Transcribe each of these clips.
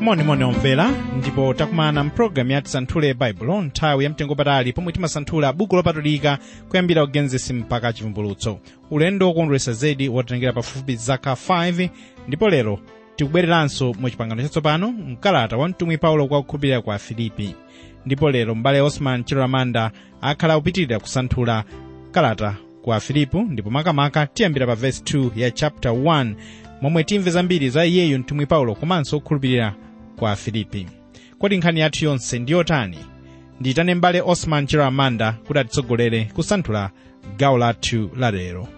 monimoni omvera ndipo takumana mpulogalamu ya tisanthule baibulo nthawi yamtengopatali pomwe timasanthula buku lopatulika kuyambira ugenesisi mpaka chivumbulutso ulendo wokondweretsa zedi wotengera pafupi zaka 5 ndipo lero tikubwereranso mu chipangano chatsopano mkalata wa mtumwi paulo kwa kukhulupirira kwa filipi ndipo lero m'bale osman chiloramanda akhala akupitirira kusanthula kalata kwa filipu ndipo makamaka tiyambira pa vesi 2 ya chapter 1 momwe timve zambiri za iyeyu mtumwi paulo komanso kukhulupirira kwa filipi kodi nkhani yathu yonse ndi yotani ndiyitane m'bale osman chiloramanda kuti atitsogolere kusanthula gawo lathu la lero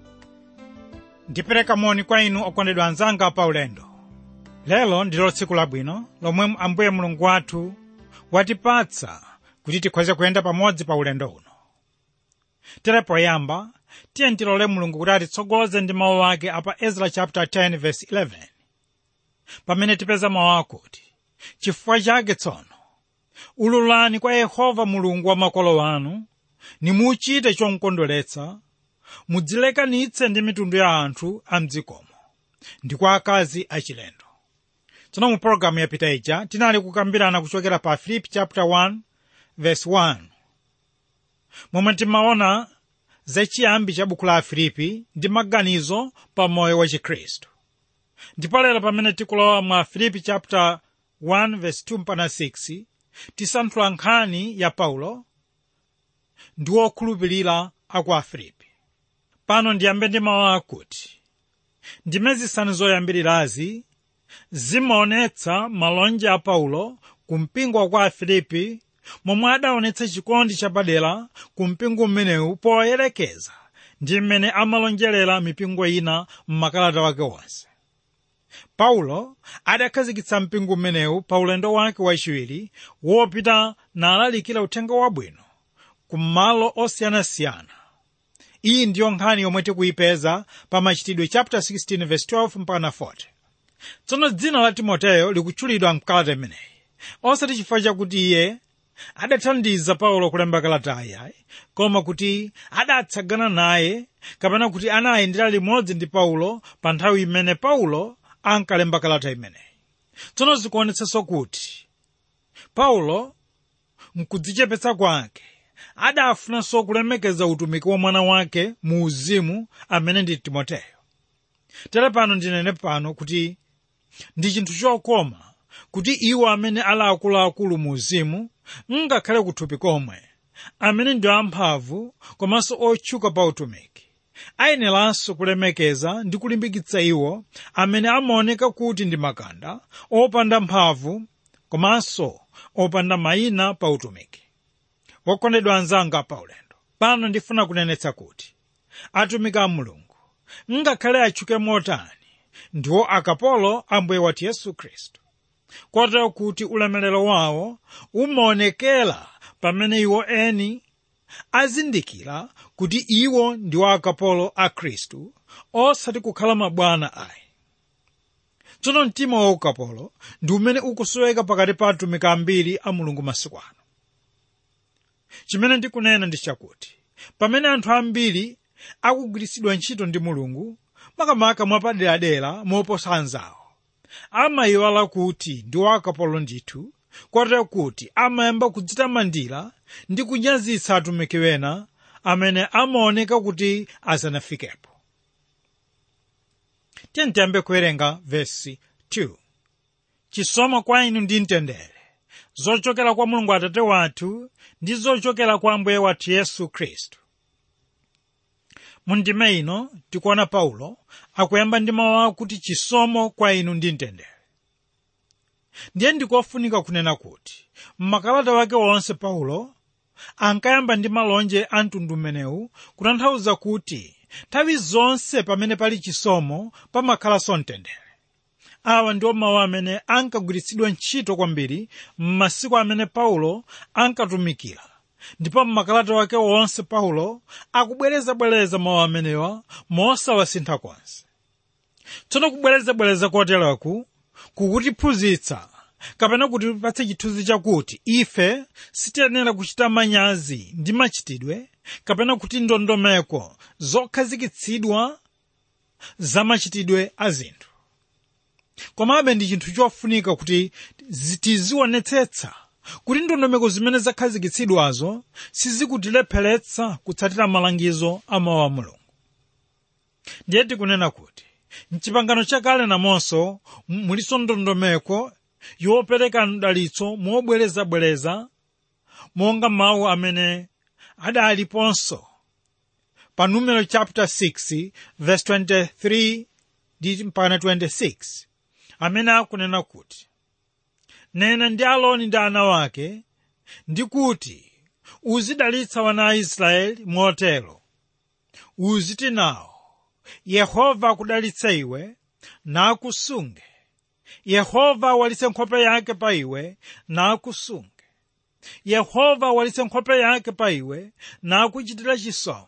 ndipereka moni kwa inu okondedwa anzanga pa ulendo lero ndilo tsiku labwino lomwe ambuye mulungu wathu watipatsa kuti tikhoze kuyenda pamodzi pa ulendo uno tere poyamba tiye tilole mulungu kuti atitsogoze ndi mawu ake apa ezra chapter 10 verse 11 pamene tipeza mawu akuti chifukwa chake tsono ululani kwa yehova mulungu wa makolo anu nimuchite chomkondweretsa mudzilekanitse ndi mitundu ya anthu a mdzikomo ndi kwa akazi achilendo tsono mu pologalamu yapita ija tinali kukambirana kuchokera pa filipi chapter 1 verse 1 momwe timaona zachiyambi cha buku la afilipi ndi maganizo pa moyo wa chikhristu ndipo lero pamene tikulowa mu afilipi chapter 1 verse 2 mpaka 6 tisanthula nkhani ya paulo ndi wokhulupirira aku afilipi pano ndiyambe ndi mawu akuti ndime zisanu zoyambirirazi zimaonetsa malonje a paulo ku mpingo wa kwa afilipi momwe adaonetsa chikondi chapadera ku mpingo umenewu poyerekeza ndi mmene amalonjerera mipingo ina m'makalata wake wonse paulo adakhazikitsa mpingo umenewu pa ulendo wake wachiwiri wopita nalalikira uthenga wabwino ku malo osiyanasiyana iyi ndiyo nkhani yomwe tikuyipeza pa machitidwe chapter 16 verse 12 mpaka 40 tsono dzina la timoteyo likutchulidwa mkalata imeneyi osati chifukwa chakuti iye adathandiza paulo kulemba kalatayi koma kuti adatsagana naye kapena kuti anayendera limodzi ndi paulo pa nthawi imene paulo ankalemba kalata imeneyi tsono zikuonetsanso kuti paulo mkudzichepetsa kwake adafunanso kulemekeza utumiki wa mwana wake mu uzimu amene ndi timoteyo tere pano ndinene pano kuti ndi chinthu chokoma kuti iwo amene ali akuluakulu mu uzimu ngakhale kuthupi komwe amene ndi amphamvu komanso otchuka pa utumiki ayeneranso kulemekeza ndi kulimbikitsa iwo amene amaoneka kuti ndi makanda opanda mphamvu komanso opanda mayina pa utumiki wokondedwa anzanga pa ulendo pano ndifuna kunenetsa kuti atumiki a mulungu ngakhale atchuke motani ndiwo akapolo a mbuye wathu yesu khristu kotero kuti ulemerero wawo umaonekera pamene iwo eni azindikira kuti iwo ndiwo akapolo a khristu osati kukhala mabwana ayi tsono mtima wa ukapolo ndi umene ukusoweka pakati pa atumiki ambiri a mulungu masiku ano chimene ndikunena ndi chakuti pamene anthu ambiri akugwiritsidwa ntchito ndi mulungu makamaka mwapaderadera moposa anzawo amayiwala kuti ndiwo akapolo ndithu kotero kuti amayamba kudzitamandira ndi kunyazitsa atumiki wena amene amaoneka kuti asanafikepo tiye tiyambe kuwerenga vesi 2 chisomo kwa inu ndi mtendere zochokera kwa mulungu atate wathu ndi zochokera kwa ambuye wathu yesu khristu mu ndime ino tikuona paulo akuyamba ndi mawu akuti chisomo kwa inu ndi mtendere ndiye ndikofunika kunena kuti mmakalata wake wonse paulo ankayamba ndi malonje a mtundu umenewu kutanthauza kuti nthawi zonse pamene pali chisomo pamakhalanso mtendere awa ndiwo mawu amene ankagwiritsidwa ntchito kwambiri m'masiku amene paulo ankatumikira ndipo mmakalata wake wonse paulo akubwerezabwereza mawu amenewa mosawasintha konse tsono kubwerezabwereza koteraku kukutiphunzitsa kapena kutipatsa chithunzi chakuti ife sitiyenera kuchita manyazi ndi machitidwe kapena kuti ndondomeko zokhazikitsidwa za machitidwe a zinthu komabe ndi chinthu chofunika kuti zi- tizionetsetsa kuti ndondomeko zimene zakhazikitsidwazo sizikutilepheretsa kutsatira malangizo a mawu a mulungu ndiye tikunena kuti mchipangano chakale namonso m- muliso ndondomeko yopereka mdalitso mobwerezabwereza monga mawu amene adaliponso pa numero chapter 6 verse 23 ndi mpaka 26 amene akunena kuti nena ndi aloni ndi ana wake ndi kuti uzidalitsa wana a israeli motero uziti nawo yehova akudalitse iwe nakusunge yehova awalitse nkhope yake pa iwe nakusunge yehova awalitse nkhope yake pa iwe nakuchitira chisomo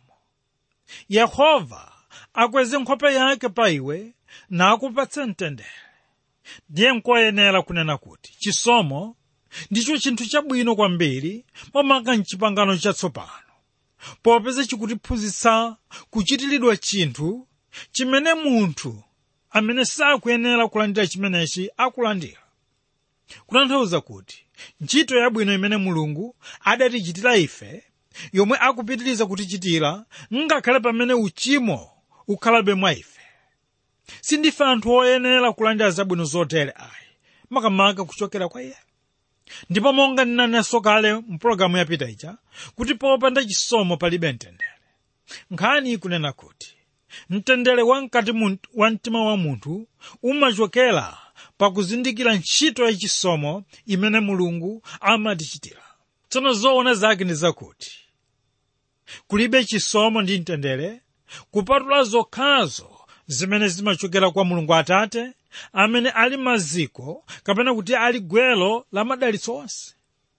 yehova akweze nkhope yake pa iwe nakupatse mtendere ndiye nkoyenera kunena kuti chisomo ndicho chinthu chabwino kwambiri pomanga mchipangano chatsopano popeza chikutiphunzitsa kuchitiridwa chinthu chimene munthu amene sakuyenera kulandira chimenechi akulandira kutanthauza kuti ntchito yabwino imene mulungu adatichitira ife yomwe akupitiriza kutichitira ngakhale pamene uchimo ukhalabe mwa ife sindife anthu oyenera kulandira zabwino zotere ayi makamaka kuchokera kwa iye ndipo monga ndinanenso kale mpulogalamu yapita ija kuti popanda chisomo palibe mtendere nkhani ikunena kuti mtendere wamkati mu- wa mtima wa munthu umachokera pakuzindikira ntchito yachisomo imene mulungu amatichitira tsono zoona zake ndi zakuti kulibe chisomo ndi mtendere kupatula zokhazo zimene zimachokera kwa mulungu atate amene ali maziko kapena kuti ali gwelo la madalitso onse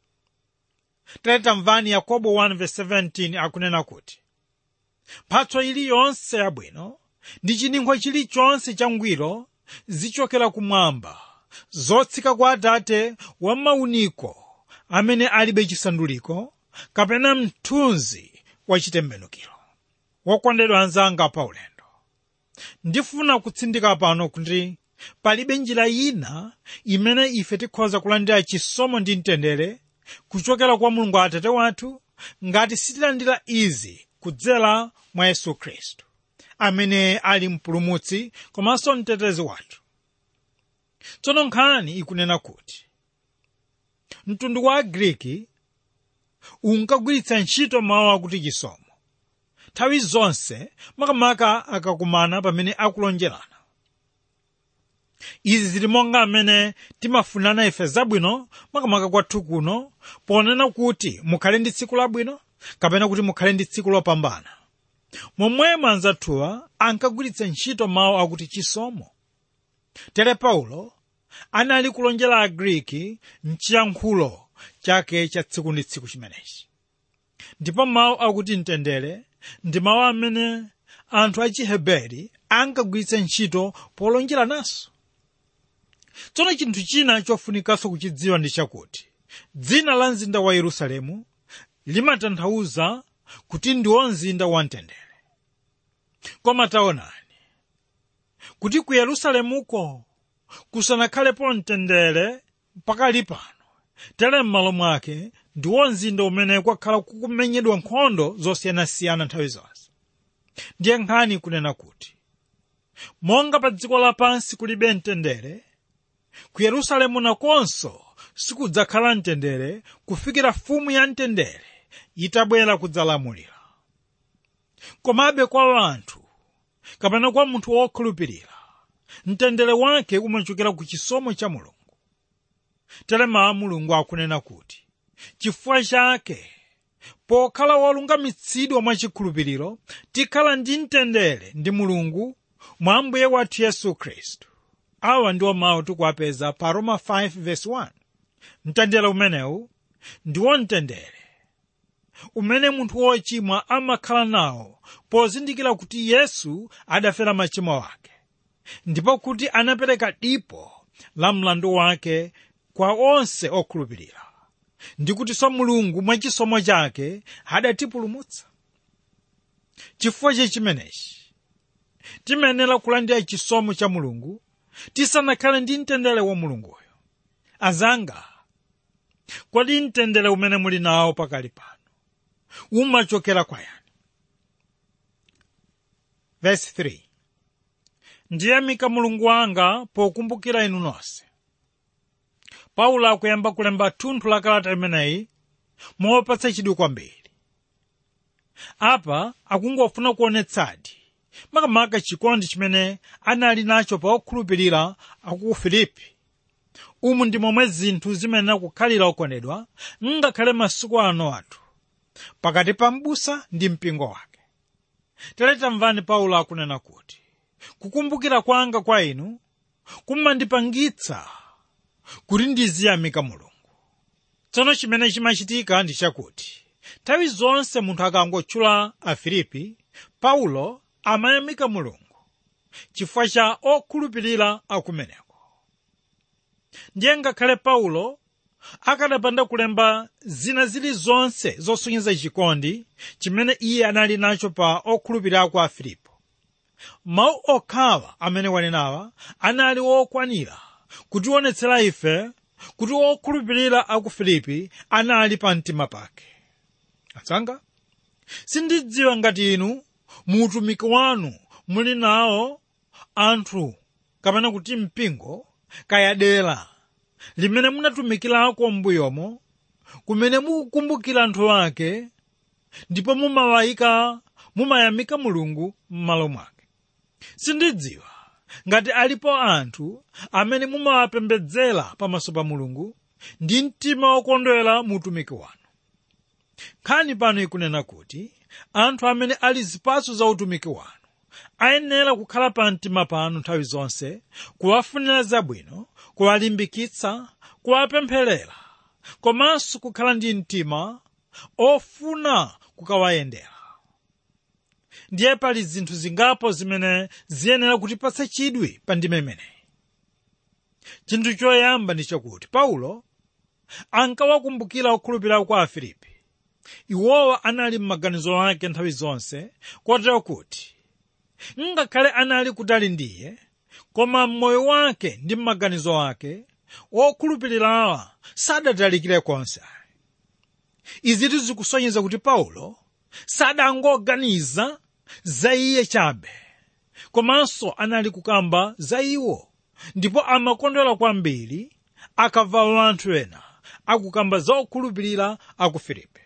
tamvani yakobo 1:17 akunena kuti mphatso iliyonse yabwino ndi chininkho chilichonse changwiro zichokera kumwamba zotsika kwa atate wa mauniko amene alibe chisanduliko kapena mthunzi wa chitembenukiro wokondedwa anzanga pa ulendo ndifuna kutsindika pano kuti palibe njira ina imene ife tikhoza kulandira chisomo ndi mtendere kuchokera kwa mulungu atate wathu ngati sitilandira izi kudzera mwa yesu khristu amene ali mpulumutsi komanso mtetezi wathu tsono nkhani ikunena kuti mtundu wa agriki unkagwiritsa ntchito mawu akuti chisomo nthawi zonse makamaka akakumana pamene akulonjerana izi zili monga amene timafunana ife zabwino makamaka kwathu kuno ponena kuti mukhale ndi tsiku labwino kapena kuti mukhale ndi tsiku lopambana momwemo anzathuwa ankagwiritsa ntchito mawu akuti chisomo tere paulo anali kulonjera agriki mchiyankhulo chake cha tsiku ndi tsiku chimenechi ndipo mawu akuti mtendere ndi mawu amene anthu achiheberi ankagwiritsa ntchito polonjera naso tsono chinthu china chofunikanso kuchidziwa ndi chakuti dzina la mzinda wa yerusalemu limatanthauza kuti ndiwo mzinda wa mtendere koma taonani kuti ku yerusalemuko kusanakhalepo mtendere pakali pano tere m'malo mwake ndiwo mzinda umene kwakhala kukumenyedwa nkhondo zosiyanasiyana nthawi zonse ndiye nkhani kunena kuti monga pa dziko lapansi kulibe mtendere ku yerusalemu nakonso sikudzakhala mtendere kufikira fumu ya mtendere itabwera kudzalamulira komabe kwa anthu kapena kwa munthu wokhulupirira mtendere wake umachokera ku chisomo cha mulungu tere mawu mulungu akunena kuti chifukwa chake pokhala wolungamitsidwa mwachikhulupiriro tikhala ndi mtendere ndi mulungu mwa ambuye wathu yesu khristu awa ndiwo mawu tikuwapeza pa roma 5:1 mtendere umenewu ndiwo mtendere umene munthu wochimwa amakhala nawo pozindikira kuti yesu adafera machimo ake ndipo kuti anapereka dipo la mlandu wake kwa onse okhulupirira ndi kutinso mulungu mwachisomo chake adatipulumutsa chifukwa cha chimenechi timayenera kulandira chisomo cha mulungu tisanakhale ndi mtendere wa mulunguyo azanga kodi mtendere umene muli nawo pakali pano umachokera kwa yani verse 3 ndiyamika mulungu wanga pokumbukira inu nonse paulo akuyamba kulemba thunthu la kalata imeneyi mopatsa chidwi kwambiri apa akungofuna kuonetsadi makamaka chikondi chimene anali nacho pa okhulupirira aku filipi umu ndi momwe zinthu zimenera kukhalira okondedwa ngakhale masiku ano athu pakati pa m'busa ndi mpingo wake tere tamvani paulo akunena kuti kukumbukira kwanga kwa inu kumandipangitsa kuti ndiziyamika mulungu tsono chimene chimachitika ndi chakuti nthawi zonse munthu akangotchula afilipi paulo amayamika mulungu chifukwa cha okhulupirira akumeneko ndiye ngakhale paulo akadapanda kulemba zina zilizonse zosonyeza chikondi chimene iye anali nacho pa okhulupirira aku afilipo mawu okhawa amene wanenawa anali wokwanira kutionetsera ife kuti okhulupirira aku filipi anali pa mtima pake atsanga sindidziwa ngati inu mu utumiki wanu muli nawo anthu kapena kuti mpingo kaya dera limene munatumikirako m'mbuyomo kumene mukukumbukira anthu ake ndipo mumawayika mumayamika mulungu m'malo mwake sindidziwa ngati alipo anthu amene mumawapembedzera pamaso pa mulungu ndi mtima wokondwera mu utumiki wanu nkhani pano ikunena kuti anthu amene ali zipatso za utumiki wanu ayenera kukhala pa mtima panu nthawi zonse kuwafunira zabwino kuwalimbikitsa kuwapempherera komanso kukhala ndi mtima ofuna kukawayendera ndiye pali zinthu zingapo zimene ziyenera kutipatsa chidwi pa ndima imeneyi chinthu choyamba ndi chakuti paulo ankawakumbukira okhulupirira kwa afilipi iwowa anali m'maganizo ake nthawi zonse kotero kuti ngakhale anali kutali ndiye koma m'moyo wake ndi m'maganizo ake wokhulupirirawa sadatalikire konse izi zikusonyeza kuti paulo sadangoganiza za iye chabe komanso anali kukamba za iwo ndipo amakondwera kwambiri akamva anthu ena akukamba za okhulupirira aku filipi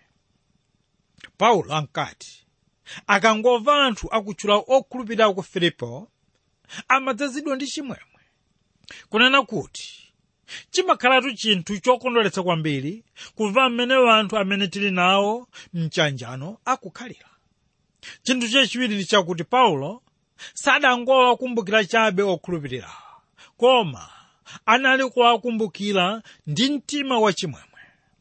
paulo ankati akangomva anthu akutchula okhulupirira aku filipo amadzazidwa ndi chimwemwe kunena kuti chimakhalatu chinthu chokondweretsa kwambiri kumva mmene anthu amene tili nawo mchanjano akukhalira chinthu chachiwiri ndi chakuti paulo sadangowakumbukira chabe okhulupirira koma anali kuwakumbukira ndi mtima wachimwemwe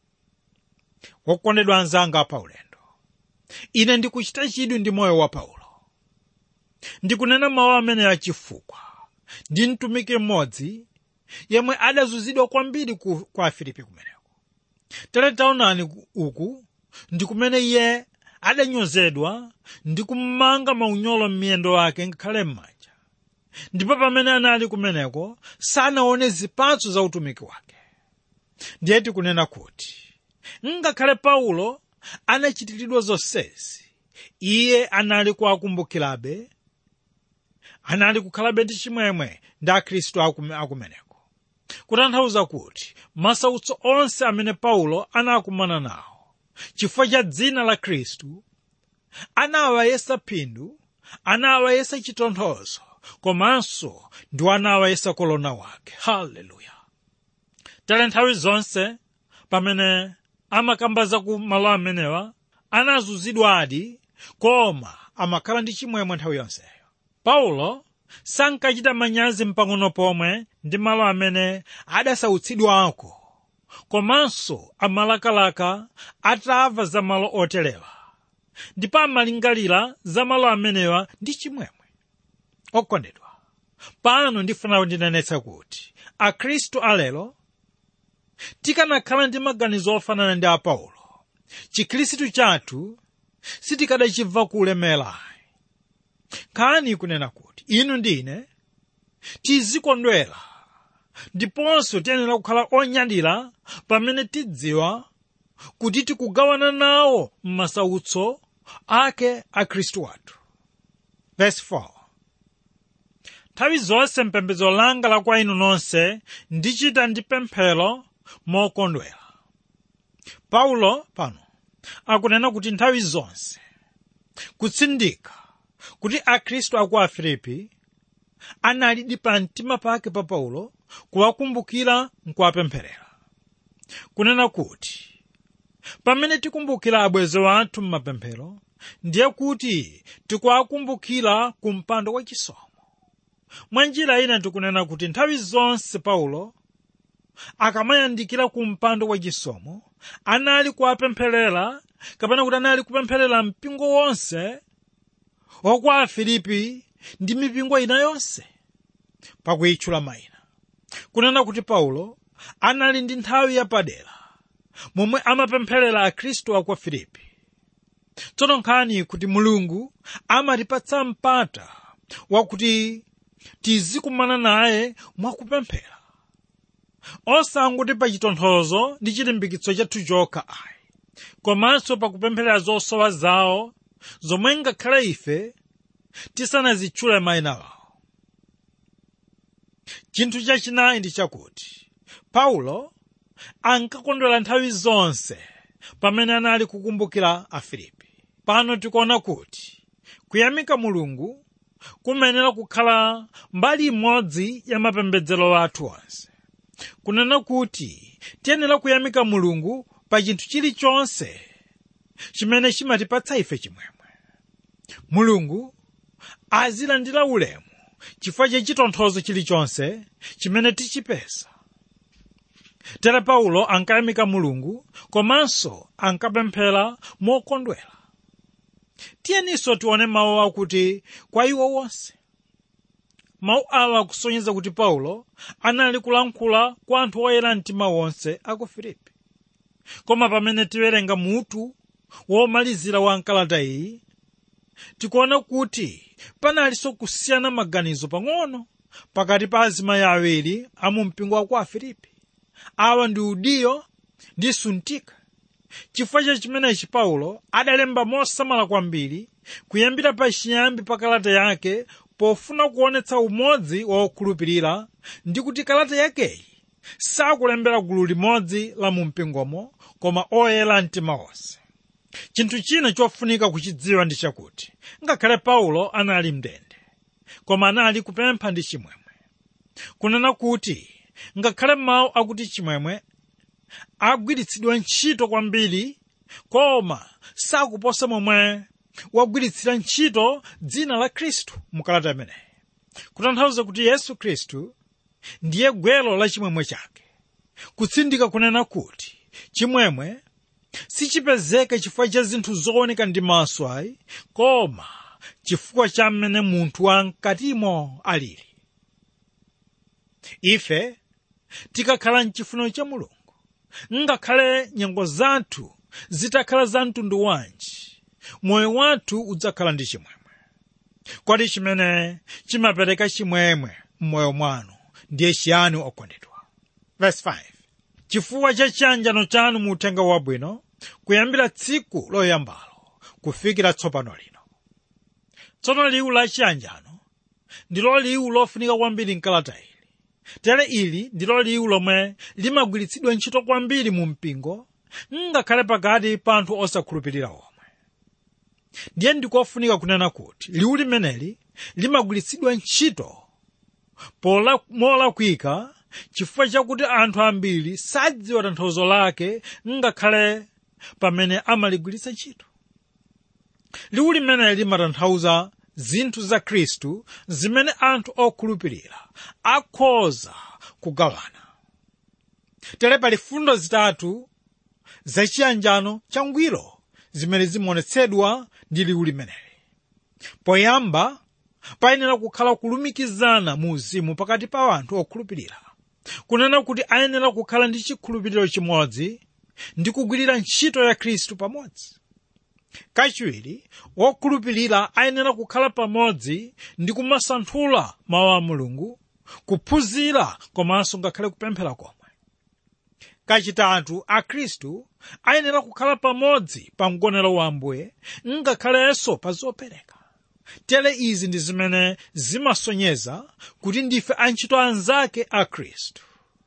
wokondedwa anzanga paulendo ine ndikuchita chidwi ndi moyo wa paulo ndikunena mawu amene achifukwa ndi mtumiki mmodzi yemwe adazunzidwa kwambiri ku, kwa afilipi kumeneko tere taonani uku ndi kumene iye adanyozedwa ndi kumanga maunyolo m'miyendo ake ngakhale m'manja ndipo pamene anali kumeneko sanaone zipatso za utumiki wake ndiye tikunena kuti ngakhale paulo anachitiridwa zonsezi iye anali kuwakumbukirabe anali kukhalabe ndi chimwemwe ndi akhristu akumeneko kutanthauza kuti masautso onse amene paulo anakumana nawo chifukwa cha dzina la khristu anawayesa phindu anawayesa chitonthozo komanso ndi anawayesa kolona wake haleluya tale nthawi zonse pamene amakamba za ku malo amenewa anazunzidwadi koma amakhala ndi chimwemwe nthawi yonseyo paulo sankachita manyazi mpang'ono pomwe ndi malo amene adasautsidwako komanso amalakalaka atamva za malo oterewa ndipo amalingalira za malo amenewa ndi chimwemwe okondedwa pano ndifuna ndinenetsa kuti akhristu alero tikanakhala ndi maganizo ofanana ndi a paulo chikhristu chathu sitikadachibva kulemera nkhani kunena kuti inu ndine tizikondwera ndiponso tiyenera kukhala onyadira pamene tidziwa kuti tikugawana nawo m'masautso ake a khristu wathu verse 4 nthawi zonse mpembedzo langa la kwa inu nonse ndichita ndi pemphero mokondwera paulo pano akunena kuti nthawi zonse kutsindika kuti akhristu aku afilipi analidi pa mtima pake pa paulo kuwakumbukira nkuwapempherera kunena kuti pamene tikumbukira abwenzi wathu m'mapemphero ndiye kuti tikuwakumbukira ku mpando wachisomo mwa njira ina tikunena kuti nthawi zonse paulo akamayandikira ku mpando wachisomo anali kuwapempherera kapena kuti anali kupempherera mpingo wonse wakwa afilipi ndi mipingo ina yonse pakuyitchula mayina kunena kuti paulo anali ndi nthawi yapadera momwe amapempherera akhristu aku afilipi tsono nkhani kuti mulungu amatipatsa mpata wakuti tizikumana naye mwakupemphera osanguti pa chitonthozo ndi chilimbikitso chathu chokha ayi komanso pakupempherera zosowa zawo zomwe ngakhale ife tisanazitchule mayina wawo chinthu chachinayi ndi chakuti paulo ankakondwera nthawi zonse pamene anali kukumbukira afilipi pano tikuona kuti kuyamika mulungu kumenera kukhala mbali imodzi ya mapembedzero athu onse kunena kuti tiyenera kuyamika mulungu pa chinthu chilichonse chimene chimatipatsa ife chimwemwe mulungu azilandira ulemu chifukwa cha chitonthozo chilichonse chimene tichipeza tere paulo ankayamika mulungu komanso ankapemphera mokondwera tiyeninso tione mawu akuti kwa iwo wonse mawu awa akusonyeza kuti paulo anali kulankhula kwa anthu oyera mtima wonse aku filipi koma pamene tiwerenga mutu womalizira wa nkalata iyi tikuona kuti panalinso kusiyana maganizo pang'ono pakati pa azimayi awiri a mu mpingo wa ku afilipi awa ndi udiyo ndi suntika chifukwa cha chimenechi paulo adalemba mosamala kwambiri kuyambira pa chiyambi pa kalata yake pofuna kuonetsa umodzi wa okhulupirira ndi kuti kalata yakeyi sakulembera gulu limodzi la mu mpingomo koma oyera mtima onse chinthu china chofunika kuchidziwa ndi chakuti ngakhale paulo anali mndende koma anali kupempha ndi chimwemwe kunena kuti ngakhale mawu akuti chimwemwe agwiritsidwa ntchito kwambiri koma sakuposa momwe wagwiritsira ntchito dzina la khristu mukalata imeneyi kutanthauza kuti yesu khristu ndiye gwero la chimwemwe chake kutsindika kunena kuti chimwemwe sichipezeka chifukwa cha zinthu zooneka ndi maso ayi koma chifukwa cha mmene munthu wamkatimo alili ife tikakhala mchifuniro cha mulungu ngakhale nyengo zathu zitakhala za mtundu wanji moyo wathu udzakhala ndi chimwemwe kodi chimene chimapereka chimwemwe m'moyo mwanu ndiye chiyani okondedwa verse 5 chifukwa cha chiyanjano chanu mu uthenga wabwino kuyambira tsiku loyambalo kufikira tsopano lino tsono liwu la chiyanjano ndilo liwu lofunika kwambiri mkalata ili tere ili ndilo liwu lomwe limagwiritsidwa ntchito kwambiri mu mpingo ngakhale pakati pa anthu osakhulupirira omwe ndiye ndikofunika kunena kuti liwu limeneli limagwiritsidwa ntchito pola molakwika chifukwa chakuti anthu ambiri sadziwa tanthauzo lake ngakhale pamene amaligwiritsa ntchito liwu limeneli limatanthauza zinthu za khristu zimene anthu okhulupirira akhoza kugawana tere pali fundo zitatu zachiyanjano changwiro zimene zimaonetsedwa ndi liwu limeneli poyamba payenera kukhala kulumikizana mu uzimu pakati pa anthu okhulupirira kunena kuti ayenera kukhala ndi chikhulupiriro chimodzi ndi kugwirira ntchito ya khristu pamodzi kachiwiri wokhulupirira ayenera kukhala pamodzi ndi kumasanthula mawu a mulungu kuphunzira komanso ngakhale kupemphera komwe kachitatu akhristu ayenera kukhala pamodzi pa mgonero wa ambuye ngakhalenso pa zopereka tere izi ndi zimene zimasonyeza kuti ndife antchito anzake a khristu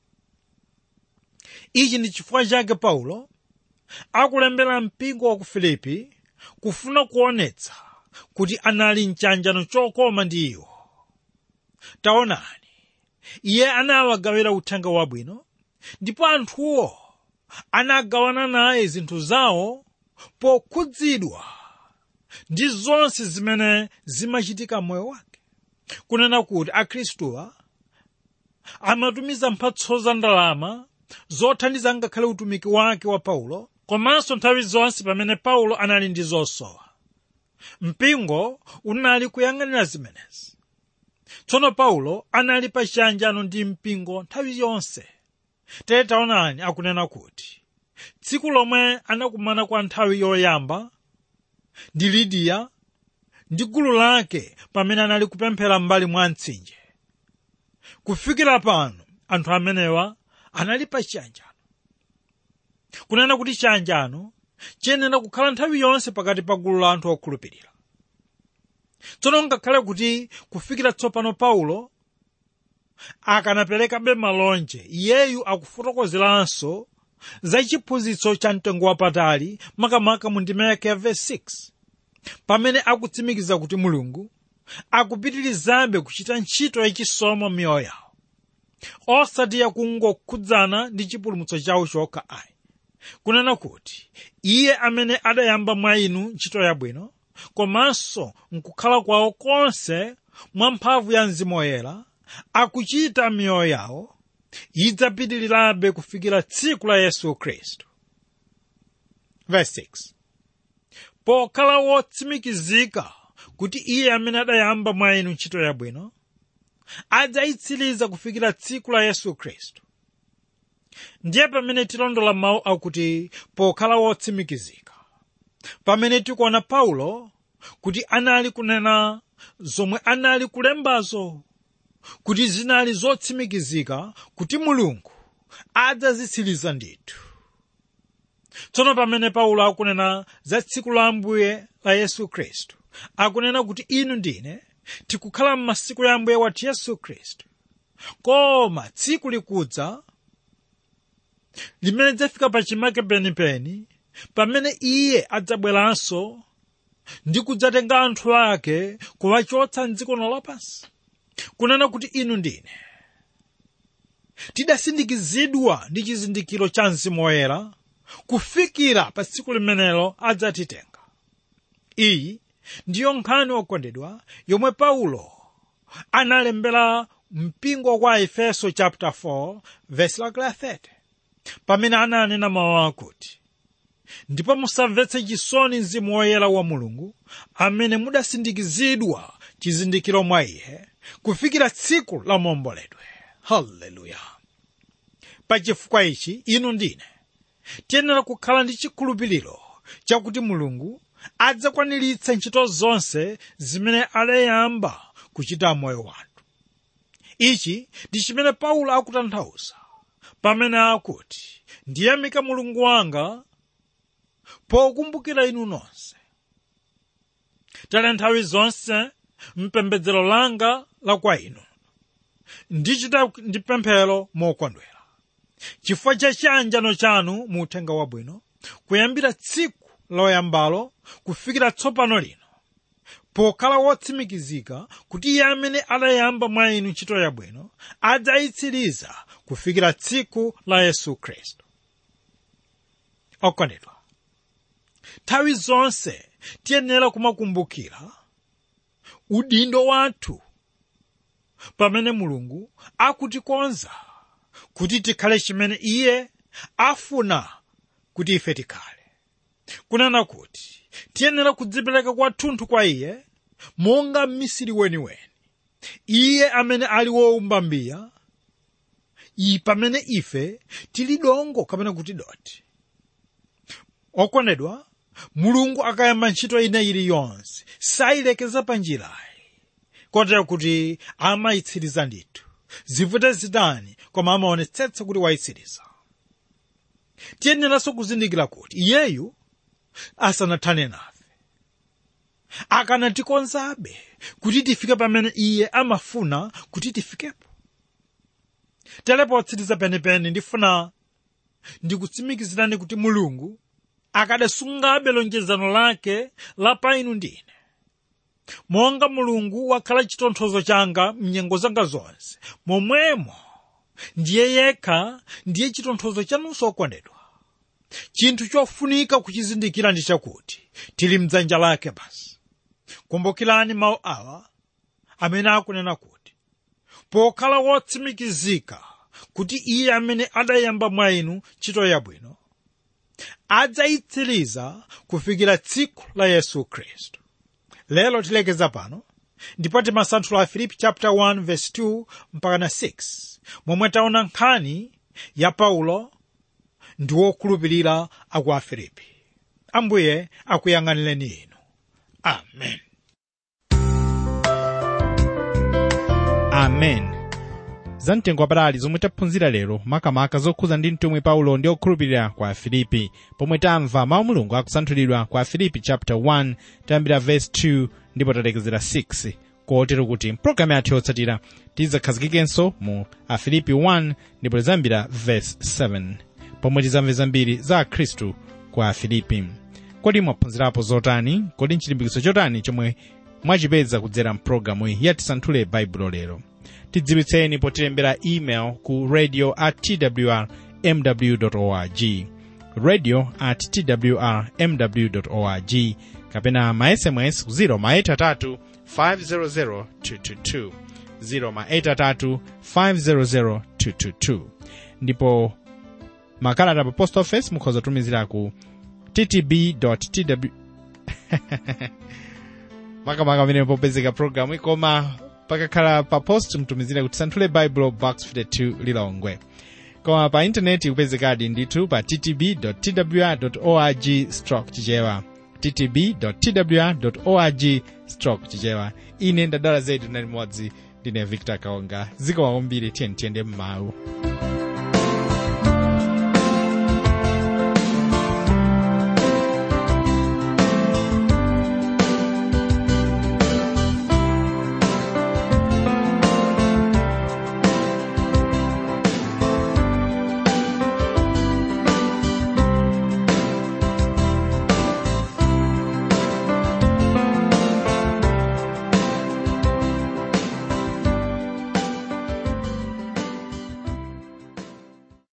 ichi ndi chifukwa chake paulo akulembera mpingo wa ku filipi kufuna kuonetsa kuti anali mchanjano chokoma ndi iwo taonani iye anawagawira uthenga wabwino ndipo anthuwo anagawana naye zinthu zawo pokhudzidwa ndi zonse zimene zimachitika m'moyo wake kunena kuti akhristuwa amatumiza mphatso za ndalama zothandiza ngakhale utumiki wake wa paulo komanso nthawi zonse pamene paulo anali ndi zosowa mpingo unali kuyang'anira zimenezi tsono paulo anali pa chiyanjano ndi mpingo nthawi yonse tere taonani akunena kuti tsiku lomwe anakumana kwa nthawi yoyamba ndi lidiya ndi gulu lake pamene anali kupemphera m'mbali mwa mtsinje kufikira pano anthu amenewa anali pa chiyanjano kunena kuti chiyanjano chiyenera kukhala nthawi yonse pakati pa gulu la anthu okhulupirira tsono ngakhale kuti kufikira tsopano paulo akanaperekabe malonje iyeyu akufotokozeranso za chiphunzitso cha mtengo wapatali makamaka mu ndima yake ya verse 6 pamene akutsimikiza kuti mulungu akupitirizabe kuchita ntchito yachisomo m'miyoyo yawo osati yakungokhudzana ndi chipulumutso chawo chokha ayi kunena kuti iye amene adayamba mwa inu ntchito yabwino komanso nkukhala kwawo konse mwa mphamvu ya mzimu woyera akuchita miyoyo yawo idzapitirirabe kufikira tsiku la yesu khristu verse 6 pokhala wotsimikizika kuti iye amene adayamba mwa inu ntchito yabwino adzayitsiriza kufikira tsiku la yesu khristu ndiye pamene tilondola mawu akuti pokhala wotsimikizika pamene tikuona paulo kuti anali kunena zomwe anali kulembazo kuti zinali zotsimikizika kuti mulungu adzazitsiriza ndithu tsono pamene paulo akunena za tsiku la ambuye la yesu khristu akunena kuti inu ndine tikukhala m'masiku ya ambuye wathu yesu khristu koma tsiku likudza limene lidzafika pachimake penipeni pamene iye adzabweranso ndi kudzatenga anthu ake kuwachotsa mdziko lapansi kunena kuti inu ndine tidasindikizidwa ndi chizindikiro cha mzimu woyera kufikira pa tsiku limenelo adzatitenga iyi ndiyo nkhani okondedwa yomwe paulo analembera mpingo kwa efeso chapter 4 verse lake la 30 pamene ananena mawu akuti ndipo musamvetse chisoni mzimu woyera wa mulungu amene mudasindikizidwa chizindikiro mwa iye kufikira tsiku la maomboledwe haleluya pachifukwa ichi inu ndine tiyenera kukhala ndi chikhulupiriro chakuti mulungu adzakwaniritsa ntchito zonse zimene adayamba kuchita moyo wathu ichi ndi chimene paulo akutanthauza pamene akuti ndiyamika mulungu wanga pokumbukira inu nonse tale nthawi zonse mpembedzero langa la kwa inu ndichita ndi pemphero mokondwera chifukwa cha chiyanjano chanu mu uthenga wabwino kuyambira tsiku loyambalo kufikira tsopano lino pokhala wotsimikizika kuti iye amene adayamba mwa inu ntchito yabwino adzayitsiriza kufikira tsiku la yesu khristu okondedwa nthawi zonse tiyenera kumakumbukira udindo wathu pamene mulungu akutikonza kuti tikhale chimene iye afuna kuti ife tikhale kunena kuti tiyenera kudzipereka kwathunthu kwa iye monga mmisiri weniweni iye amene ali wowumba mbiya iyi pamene ife tili dongo kapena kuti doti okondedwa mulungu akayamba ntchito ina iliyonse sayilekeza pa njirayi kotero kuti amayitsiriza ndithu zivute zitani koma amaonetsetsa kuti wayitsiriza tiyeneranso kuzindikira kuti iyeyu asanathane nafe akanatikonzabe kuti tifike pamene iye amafuna kuti tifikepo tere potsiriza penipeni ndifuna ndikutsimikizirani kuti mulungu akadasungabe lonjezano lake la pa inu ndine monga mulungu wakhala chitonthozo changa mnyengo zanga zonse momwemo ndiye yekha ndiye chitonthozo chanunso okondedwa chinthu chofunika kuchizindikira ndi chakuti tili mdzanja lake basi kumbukirani mawu awa amene akunena kuti pokhala wotsimikizika kuti iye amene adayamba mwa inu ntchito yabwino adzayitsiriza kufikira tsiku la yesu khristu lero tilekeza pano ndipo timasanthula a filipi chapter 1 verse 2 mpaka na 6 momwe taona nkhani ya paulo ndi wokhulupirira aku afilipi ambuye akuyang'anireni inu amen amen za mtengo wapatali zomwe taphunzira lero makamaka zokhuza ndi mtumwi paulo ndi okhulupirira kwa afilipi pomwe tamva mawu mulungu akusanthulidwa kwa afilipi chapter 1 tayambira verse 2 ndipo talekezera 6 kotero kuti mpulogalamu yathu yotsatira tidzakhazikike mu afilipi 1 ndipo tizambira verse 7 pomwe tizamve zambiri za akhristu kwa afilipi kodi mwaphunzirapo zotani kodi nchilimbikitso chotani chomwe mwachipeza kudzera mpulogalamu iyi yatisanthule baibulo lero tidziwitseni potilembera email ku radio at twr mw org radio at twr mw org kapena ma sms ku 0 maitatu 500 222 0 maitatu 500 222 ndipo makalata pa post office mukhoza kutumizira ku ttb tw makamaka amene popezeka programu koma pakakhala pa post mtumizire kuti tisanthule bible box 52 lilongwe koma pa intaneti kupezekadi ndithu pa ttb twr org stroke chichewa ttb twr org stroke chichewa ine ndadala zedu na limodzi ndine victor kaonga zikomo kwambiri tiyeni tiyende mmawu